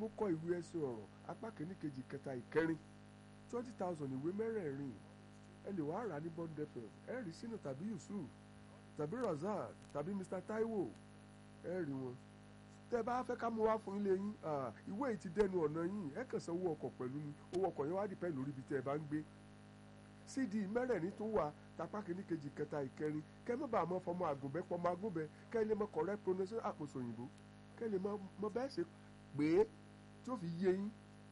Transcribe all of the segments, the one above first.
mo kọ ìwé ẹsẹ̀ ọ̀rọ̀ apá kìíní kejì kẹta ìkẹrin twenty thousand ìwé mẹ́rẹ̀ẹ̀rin ẹ lè wá rà ní bond fm ẹ rí sínú tàbí yusuf tàbí razak tàbí mr taiwo ẹ rí wọn tẹ bá fẹ́ ká mú wá fún ilé yín ìwé yìí ti dẹnu ọ̀nà yín ẹ kàn san owó ọkọ̀ pẹ̀lú ni owó ọkọ̀ yẹn wá dìpẹ́ lórí ibi tẹ́ ẹ bá ń gbé cd mẹ́rẹ̀ẹ̀rin tó wà tapá kìíní kejì kẹta ìkẹrin kẹ́ mọ́ bá a mọ́ fọmọ àgùnbẹ́ pọmọ àgùnbẹ́ kẹ́ ẹ lè mọ correct pronunciation àkóso òyìnbó kẹ́ ẹ lè mọ bẹ́ẹ̀ ṣe pé tí ó fi yé yín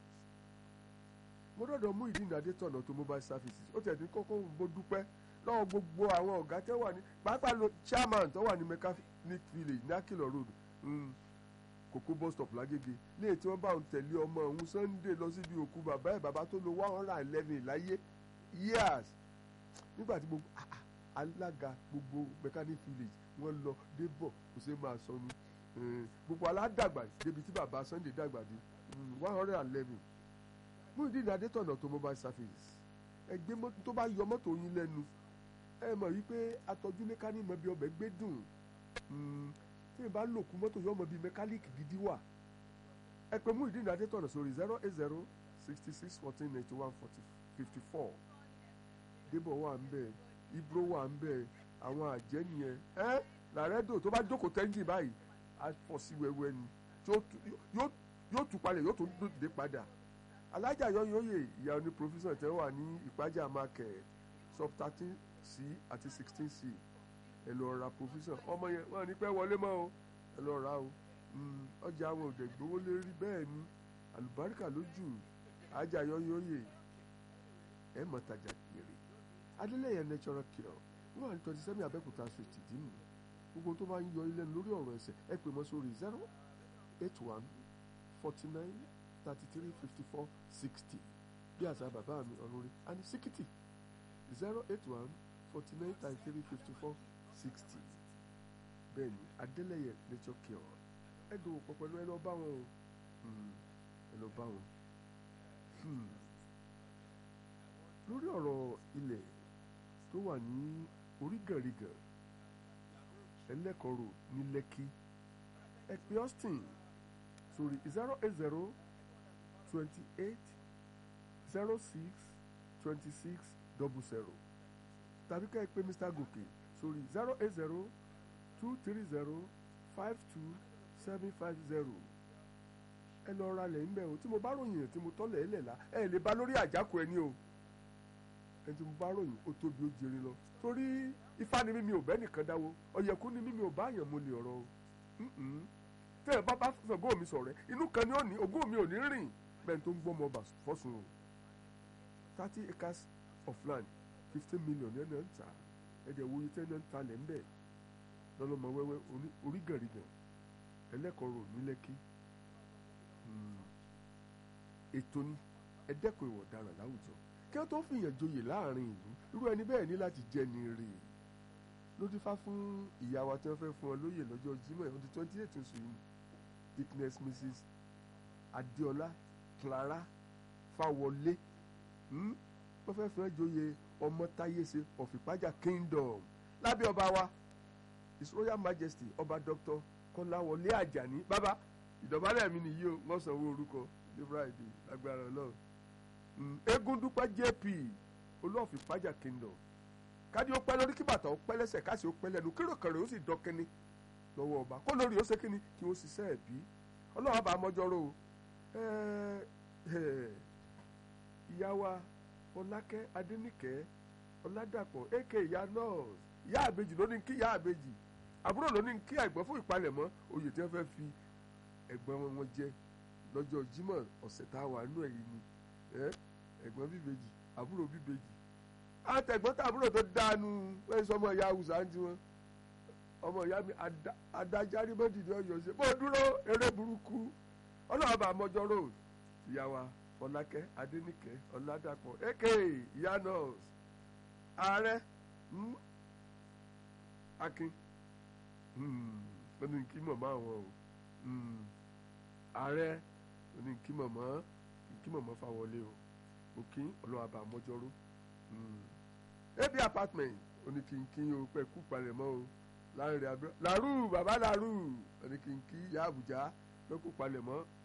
mo dọ̀dọ̀ mú ìdí ìdádé tọ̀nà tó mobile services ó tẹ̀ ní kókó mo dúpẹ́ lọ́wọ́ gbogbo àwọn ọ̀gá tẹ́ wà ní pàápàá lo chairman tó wà ní mechanic village ní akilọ road kókó bus stop lágége léè tí wọ́n bá ń tẹ̀lé ọmọ òun sunday lọ síbi òkú bàbá ẹ̀ bàbá tó lo one hundred and eleven láyé years nígbà tí gbogbo alága gbogbo mechanic village wọ́n lọ débọ̀ kò sí máa sọnù gbogbo aládàgbà débi tí bàbá sunday dàgbà dé one hundred and eleven Muyideen Adétọ̀nà tó mobile service ẹgbẹ́ mọ́tò tó bá yọ mọ́tò yín lẹ́nu ẹ mọ̀ wípé atọ́jú mẹkáníìkì mọ̀ bí ọbẹ̀ gbé dùn tí ìbá lòkù mọ́tò yọ mọ̀ bí mẹkáníìkì gidi wà ẹ pè Muyideen Adétọ̀nà sórí zero eight zero sixty six fourteen ninety one forty fifty four débọ̀ wà ń bẹ̀ ibro wà ń bẹ̀ àwọn àjẹ́ nìyẹn ẹ làrẹ́dò tó bá jókòó tẹ́ńjì báyìí á fọ́ sí wẹ́wẹ́ ni yóò tù palẹ̀ yóò tún dé padà alájà yọyọyè ìyá oní professor tẹ wà ní ìpájà market sub thirteen c àti sixteen c ẹ lọ ra professor ọmọ yẹn wọn ní pẹ́ wọlé mọ́ o ẹ lọ ra o ọjà àwọn òde gbowó lérí bẹ́ẹ̀ ni àlùbáríkà lójú alájà yọyọyè ẹ mọ̀ tajà kiri adélẹ́yẹ natural cure wọ́n wà ní twenty seven abẹ́kúta street dìímù gbogbo tó bá ń yọ ilé lórí ọ̀rọ̀ ẹsẹ̀ ẹ pè mọ́ sórí zero eight one forty nine thirty three fifty four sixty bí àṣà bàbá mi ọ̀run rí a ní síkìtì zero eight one forty nine thirty three fifty four sixty bẹ́ẹ̀ ni adélẹ́yẹ nature cure ẹ dòwò pọ̀ pẹ̀lú ẹ lọ bá wọn o ẹ lọ bá wọn. lórí ọ̀rọ̀ ilẹ̀ tó wà ní orígànrigàn ẹlẹ́kọ̀ọ́rò ní lẹ́kí ẹ pè austin sórí zero eight zero twenty eight zero six twenty six double zero tàbí ká ẹ pè mr gòkè sórí zero eight zero two three zero five two seven five zero ẹ lọ ra lẹ̀ ńbẹ̀ o tí mo bá ròyìn tí mo tọ́lẹ̀ ẹ̀ lẹ̀ la ẹ lè bá lórí àjákò ẹni o ẹni tí mo bá ròyìn ó tóbi ó jẹrè lọ torí ifá ni mímí ò bẹ́ nìkan dáwó ọ̀yẹ̀kú ni mímí ò bá yàn mo lè ọ̀rọ̀ o tẹ́ ẹ bá bá sọ̀gọ́ mi sọ̀rẹ́ inú kan ni ó ní ogún mi ò ní rìn bẹ́ẹ̀ tó ń gbọ́ ọmọ ọba fọ́sùn o thirty acres of land fifteen million ẹ̀ náà ń ta ẹ̀dẹ̀ wo yìí tẹ́ náà ń ta lẹ̀ ń bẹ̀ lọ́lọ́mọ wẹ́wẹ́ orígànrigàn ẹlẹ́kọ̀ọ́rọ̀ ní lẹ́kí ètò ni ẹ̀dẹ́kun ìwọ̀ ọ̀daràn láwùjọ kí wọ́n tó fìyàn joyè láàrin ìlú irú ẹni bẹ́ẹ̀ ní láti jẹ́ ni rè é ló dífá fún ìyá wa tí wọ́n fẹ́ fún ọ lóyè lọ́jọ́ Jímọ̀ on the twenty eight oṣù yìí thickness Mrs Adéọlá Clara Fáwọlé wọ́n fẹ́ fún ẹ joyè ọmọ táyéṣe of Ìpájà Kingdom lábẹ́ ọba wa His Royal Majesty ọba Dr. Kọ́láwọlé Àjàní bàbá ìdọ̀bálẹ̀ mi nìyí o wọ́n sanwó orúkọ ní Friday lágbára Ọlọ́run Egundúpẹ́ JP olóòfin Ìpájà Kingdom kádì ó pẹ́ lórí kí bàtà ó pẹ́ lẹ́sẹ̀ káṣí ó pẹ́ lẹ́nu kíròkèrè ó sì dọ́kẹ́ni lọ́wọ́ ọba kó lórí ó ṣe kíni kí wọ́n ṣiṣẹ́ ẹ̀ bí ọlọ́run bá mọ́jọ́rò ìyá wa ọlákẹ́ adéníkẹ́ ọládàpọ̀ èké ìyá nọ́ọ̀sì ìyá àbejì ló ní kí ìyá àbejì àbúrò ló ní kí ẹ̀gbọ́n fún ìpalẹ̀mọ́ oyè tí wọ́n fẹ́ fi ẹ̀gbọ́n wọn jẹ lọ́jọ́ Jímọ̀ ọ̀sẹ̀ tá a wà nínú ẹ̀yìn ni ẹ̀gbọ́n bíbejì àbúrò bíbejì àtẹ̀gbọ́n tàbúrò tó dánú wẹ́n sọ ọmọ ìyá haúsá ń tiwọn ọmọ ìyá mi adájárí mọ́tìdí ọ̀yọ́ ṣe bó dúró eré burúkú ọlọ́run bá mọ́jọ́ road ìyá wa fọlákẹ́ adéníkẹ́ ọ̀làdàpọ̀ èké ìyá nọ́ọ̀sì ààrẹ akin ó ní kí mọ̀mọ́ àwọn o ààrẹ ó ní kí mọ̀mọ́ kí mọ̀mọ́ fà wọlé o òkín ọlọ́run bá mọ́jọ́ road ebi apartment oníkìnkín o pẹ kú palẹ̀ mọ́ o láàrin abúlé làrú bàbá làrú oníkìnkín ìyá àbújá pẹ kú palẹ̀ mọ́